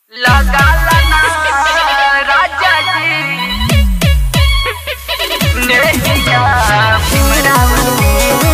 लगाला ना राजा जी नेहिया सिमरावती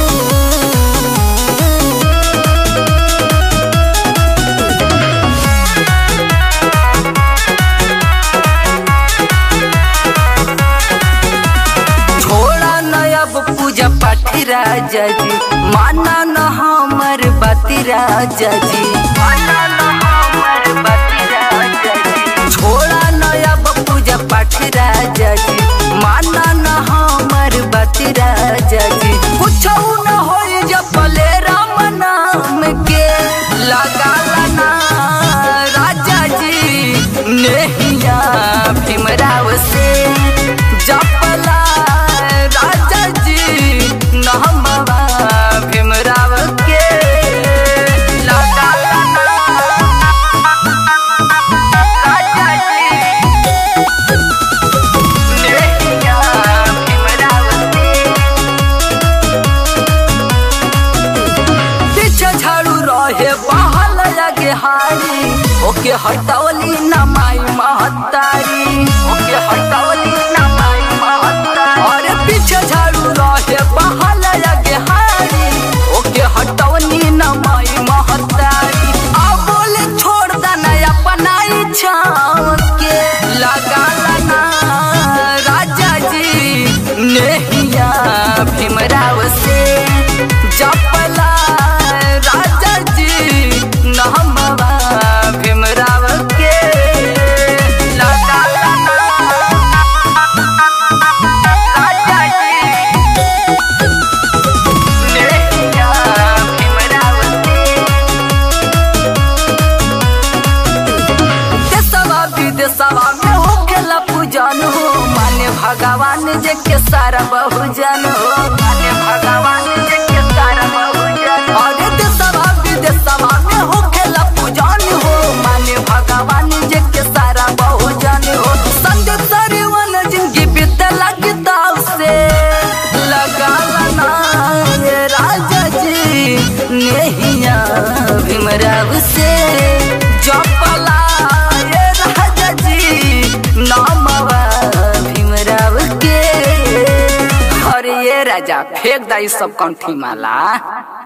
छोड़ा न अब पूजा पाठ राजा जी माना न हमर बाती राजा जी माना न हमर बाती राजा जी छोड़ा न अब पूजा पाठ राजा जी माना न हमर बाती राजा जी कुछ न होई जब पले राम नाम के लगा ना राजा जी नेहिया भीमराव से जपला राजा जी नहमवा भीमराव के लगा राजा जी नेहिया भीमराव से पीछे झाड़ू रहे बहल लगे हारी ओके हटौली न माई महतारी ओके हटौली न माई महतारी अरे पीछे झाड़ू रहे बहल लगे हारी ओके हटौली न माई महतारी अब बोले छोड़ देना अपना इच्छा के लगा ना राजा जी नेहिया भीमराव से जपला राजा जी नहमवा भीमराव के लगा राजा जी नेहिया भीमराव से देशवा विदेशवा में होखेला पूजन हो माने भगवान जे के सारा बहुजन हो माने भगवान जे के सारा बहुजन अरे देशवा विदेशवा में होखेला पूजन हो माने भगवान जे के सारा बहुजन हो संदेश सरवन जिंदगी बीतला किताब से लगा ना ये राजा जी नेहिया भीमराव से जपला ये राजा जी नामवा भीमराव के अरे ये राजा फेंक दा ई सब कंठी माला